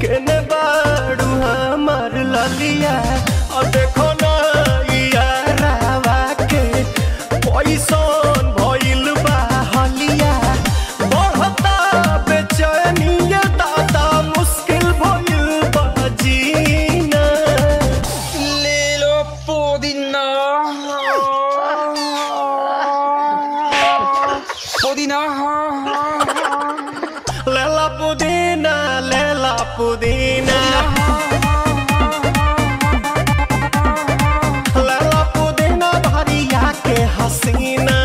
केने बाड़ू हमार ललिया और देखो ना यारावा के पैसन भइल बा हलिया बढ़ता बेचैनिया दादा मुश्किल भइल बा जीना ले लो पुदीना पुदीना लेला पुदीना लेला पुदीना लेला पुदीना भरिया के हसीना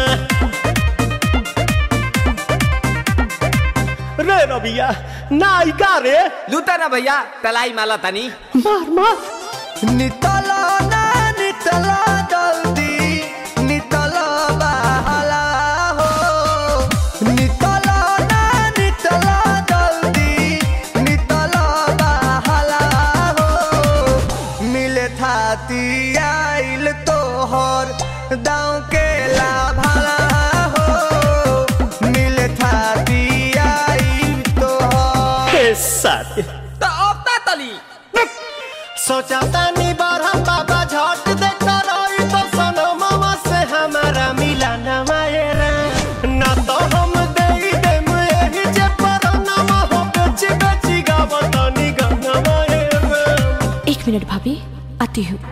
रे रबिया नायिका रे लूटा ना भैया तलाई माला तनी मार मार नितला ना नितला जल्दी नितला बहला हो नितला ना नितला जल्दी नितला बहला हो मिले थाती आइल तोहर दाँव के लाभला हो मिले थाती आइल तोहर साथी तो अब ता तली सोचा तानी बारह बाबा झट देखता रही तो सनो मामा से हमारा मिला न मायरा ना तो हम दे देम यही जे पर नाम हो बेची बेची गावत नी गंगा मायरा एक मिनट भाभी आती हूँ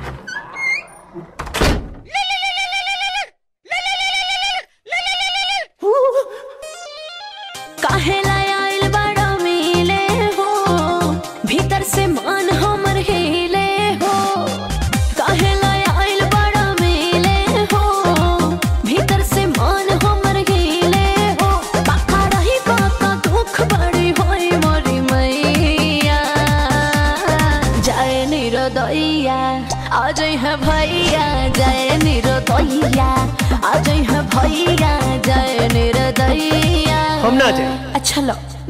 काहे लाय आइल बड़ा मिले हो भीतर से मन हमर हिले हो काहे लाय आइल बड़ा मिले हो भीतर से मन हमर हिले हो पाका रही पाका दुख बड़ी होई मोरी मैया जाए निरोदैया आज है भैया जाए निरोदैया आज है भैया जाए निरोदैया हम ना जाए अच्छा लो